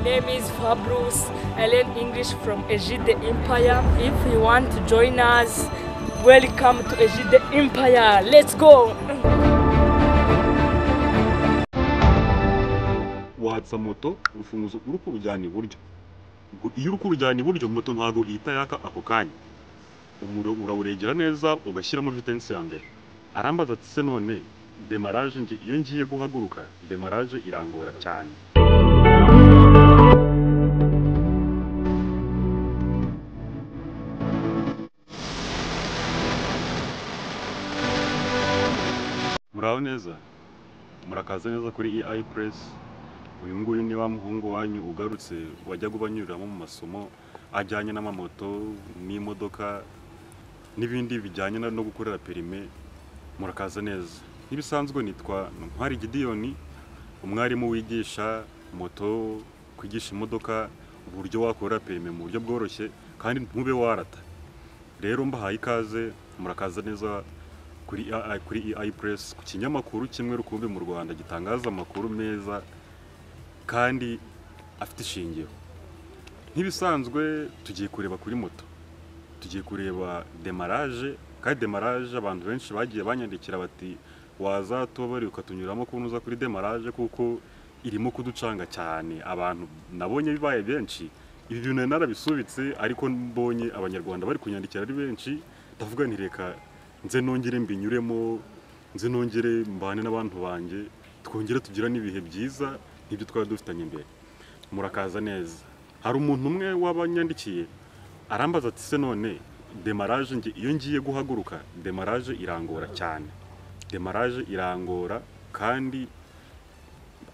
name is Fabrus. I learn English from Egide Empire. If you want to join us, welcome to Egide Empire. Let's go! wahatsa moto urufunguzo uri kurujyana iburyo Ubwo iyo uri kurujyana iburyo moto ntabwo ihita yaka ako kanya umuriro urawuregera neza ugashyiramo vitensi ya mbere arambaza ati se none demaraje nge iyo ngiye guhaguruka demaraje irangora cyane muraho neza murakaza neza kuri EI Press uyu nguyu ni wa muhungu wanyu ugarutse wajyaga ubanyuriramo mu masomo ajyanye n'amamoto n'imodoka n'ibindi bijyanye na- no gukorera perime murakaza neza nk'ibisanzwe nitwa Ntwari Gidiyoni umwarimu wigisha moto kwigisha imodoka uburyo wakorera perime mu buryo bworoshye kandi ntube warata rero mbahaye ikaze murakaza neza kuri AI, kuri EI Press ku kinyamakuru kimwe rukumbi mu Rwanda gitangaza amakuru meza kandi afite ishingiro nk'ibisanzwe tugiye kureba kuri moto tugiye kureba demaraje kandi demaraje abantu benshi bagiye banyandikira bati waza tubabari ukatunyuramo ko uza kuri demaraje kuko irimo kuducanga cyane abantu nabonye bibaye benshi ibi bintu nari narabisubitse ariko mbonye abanyarwanda bari kunyandikira ari benshi ndavuga nti reka nze nongere mbinyuremo nze nongere mbane n'abantu banjye twongere tugira n'ibihe byiza nk'ibyo twari dufitanye mbere murakaza neza hari umuntu umwe wabanyandikiye arambaza ati se none demaraje nge iyo ngiye guhaguruka demaraje irangora cyane demaraje irangora kandi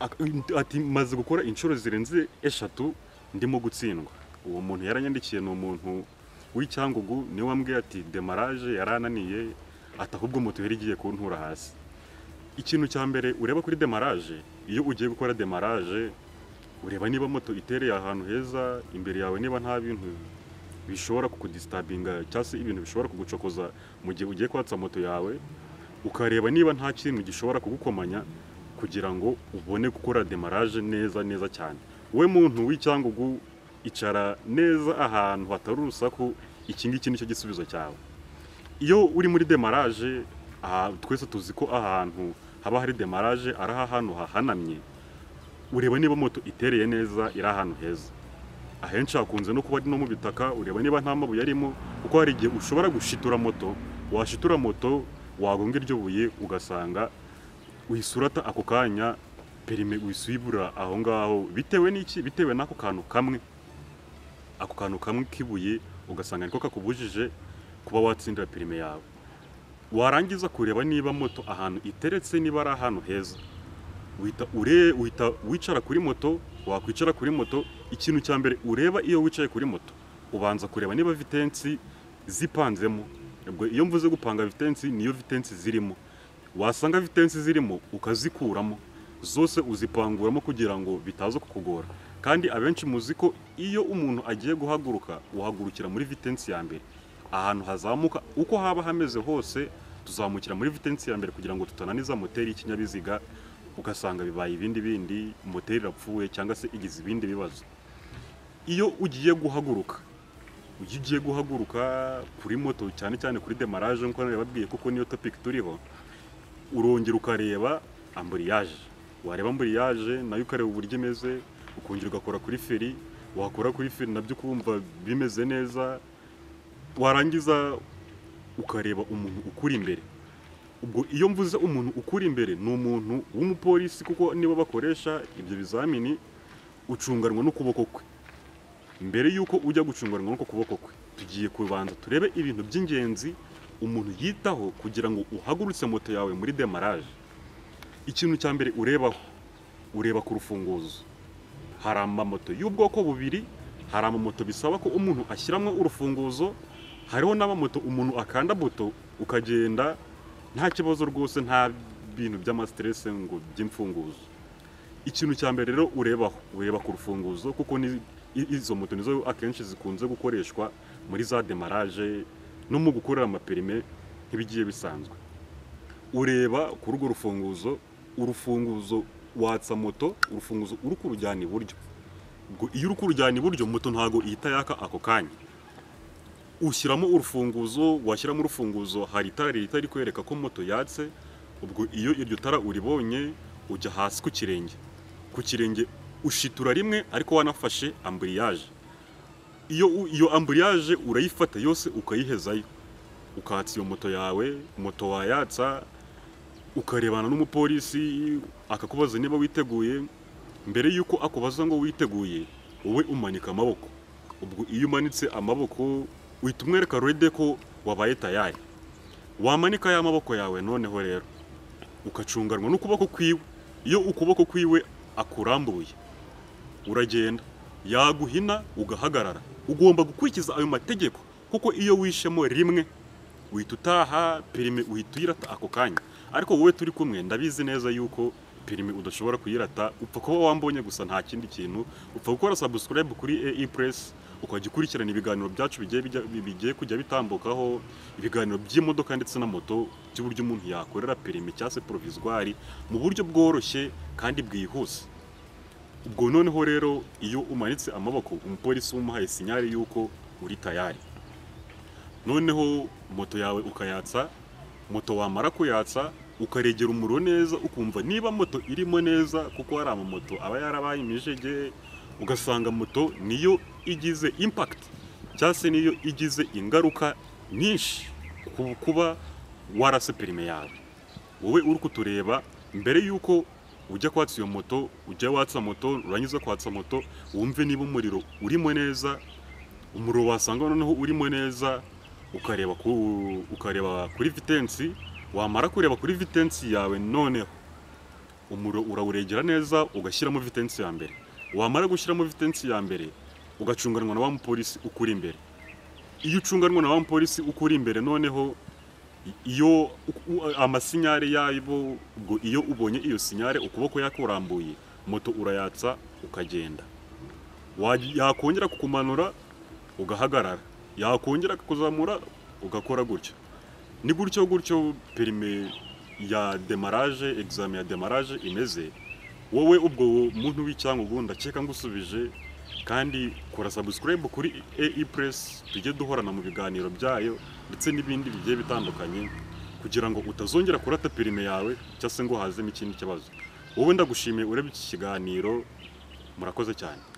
ak- ati maze gukora inshuro zirenze eshatu ndimo gutsindwa uwo muntu yaranyandikiye ni umuntu w'icyangugu niwe wambwiye ati demaraje yarananiye ati ahubwo moto yari igiye kuntura hasi ikintu cya mbere ureba kuri demaraje iyo ugiye gukora demaraje ureba niba moto itereye ahantu heza imbere yawe niba nta bintu bishobora kukudisitabinga cyangwa se ibintu bishobora kugucokoza mu gihe ugiye kwatsa moto yawe ukareba niba nta kintu gishobora kugukomanya kugira ngo ubone gukora demaraje neza neza cyane we muntu w'icyangugu icara neza ahantu hatari urusaku iki ngiki nicyo gisubizo cyawe iyo uri muri demaraje aha twese tuzi ko ahantu haba hari demaraje ari ahantu hahanamye ureba niba moto itereye neza iri ahantu heza ahenshi hakunze no kuba ari no mu bitaka ureba niba nta mabuye arimo kuko hari igihe ushobora gushitura moto washitura moto wagonga iryo buye ugasanga uyisurata ako kanya perime uyisibura aho ngaho bitewe n'iki bitewe n'ako kantu kamwe ako kantu kamwe k'ibuye ugasanga niko kakubujije kuba watsindira perime yawe warangiza kureba niba moto ahantu iteretse niba ari ahantu heza uhita ure uhita wicara kuri moto wakwicara kuri moto ikintu cya mbere ureba iyo wicaye kuri moto ubanza kureba niba vitensi zipanzemo ubwo iyo mvuze gupanga vitensi niyo vitensi zirimo wasanga vitensi zirimo ukazikuramo zose uzipanguramo kugira ngo bitaza kukugora kandi abenshi muzi ko iyo umuntu agiye guhaguruka uhagurukira muri vitensi ya mbere ahantu hazamuka uko haba hameze hose tuzamukira muri vitensi ya mbere kugira ngo tutananiza moteri y'ikinyabiziga ugasanga bibaye ibindi bindi moteri irapfuye cyangwa se igize ibindi bibazo iyo ugiye guhaguruka iyo ugiye guhaguruka kuri moto cyane cyane kuri demaraje nk'uko nabibabwiye kuko niyo topiki turiho urongera ukareba amburiyaje wareba amburiyaje nayo ukareba uburyo imeze ukongera ugakora kuri feri wakora kuri feri nabyo ukumva bimeze neza warangiza ukareba umuntu ukuri imbere ubwo iyo mvuze umuntu ukuri imbere ni umuntu w'umupolisi kuko nibo bakoresha ibyo bizamini ucunganwa n'ukuboko kwe mbere y'uko ujya gucunganwa n'uko kuboko kwe tugiye kubanza turebe ibintu by'ingenzi umuntu yitaho kugira ngo uhagurutse moto yawe muri demaraje ikintu cya mbere urebaho ureba ku rufunguzo hari amamoto y'ubwoko bubiri hari amamoto bisaba ko umuntu ashyiramo urufunguzo hariho n'amamoto umuntu akanda buto ukagenda nta kibazo rwose nta bintu by'amasiterese ngo by'imfunguzo ikintu cya mbere rero urebaho ureba ku rufunguzo kuko ni- i- izo moto nizo akenshi zikunze gukoreshwa muri za demaraje no mu gukorera amaperime nk'ibigiye bisanzwe ureba kuri urwo rufunguzo urufunguzo watsa moto urufunguzo uri kurujyana iburyo ngo iyo uri kurujyana iburyo moto ntago ihita yaka ako kanya ushyiramo urufunguzo washyiramo urufunguzo hari itara rihita rikwereka ko moto yatse ubwo iyo iryo tara uribonye ujya hasi ku kirenge ku kirenge ushitura rimwe ariko wanafashe amburiyaje iyo u- iyo amburiyaje urayifata yose ukayihezayo ukatsa iyo moto yawe moto wayatsa ukarebana n'umupolisi akakubaza niba witeguye mbere y'uko akubaza ngo witeguye wowe umanika amaboko ubwo iyo umanitse amaboko uhita umwereka rede ko wabaye tayari wamanika ya maboko yawe noneho rero ukacunganwa n'ukuboko kwiwe iyo ukuboko kwiwe akurambuye uragenda yaguhina ugahagarara ugomba gukurikiza ayo mategeko kuko iyo wishemo rimwe uhita utaha perime uhita uyirata ako kanya ariko wowe turi kumwe ndabizi neza yuko perime udashobora kuyirata upfa kuba wambonye gusa nta kindi kintu upfa gukora subscribe kuri AE Press ukajya ukurikirana ibiganiro byacu bigiye bijya- bigiye kujya bitambukaho ibiganiro by'imodoka ndetse na moto by'uburyo umuntu yakorera perime cyangwa se provisoire mu buryo bworoshye kandi bwihuse ubwo noneho rero iyo umanitse amaboko umupolisi umuhaye sinyari y'uko uri tayari noneho moto yawe ukayatsa moto wamara kuyatsa ukaregera umuriro neza ukumva niba moto irimo neza kuko hari amamoto aba yarabaye imijege ugasanga moto niyo igize impact cyangwa se niyo igize ingaruka nyinshi ku kuba warase perime yawe wowe uri kutureba mbere y'uko ujya kwatsa iyo moto ujya watsa moto urangiza kwatsa moto wumve niba umuriro urimo neza umuriro wasanga noneho urimo neza ukareba ku, ukareba kuri vitensi wamara kureba kuri vitensi yawe noneho umuriro urawuregera neza ugashyiramo vitensi ya mbere wamara gushyiramo vitensi ya mbere ugacunganwa na wa mupolisi ukuri imbere iyo ucunganwa na wa mupolisi ukuri imbere noneho iyo u- amasinyare yabo ubwo iyo ubonye iyo sinyare ukuboko yakurambuye moto urayatsa ukagenda Waj- yakongera kukumanura ugahagarara yakongera kuzamura ugakora gutyo ni gutyo gutyo perime ya demaraje egizame ya demaraje imeze wowe ubwo muntu w'icyangugu ndakeka ngusubije kandi kora sabusikarayibu kuri AE Press tujye duhorana mu biganiro byayo ndetse n'ibindi bigiye bitandukanye kugira ngo utazongera kurata perime yawe cyangwa se ngo hazemo ikindi kibazo wowe ndagushimiye urebye iki kiganiro murakoze cyane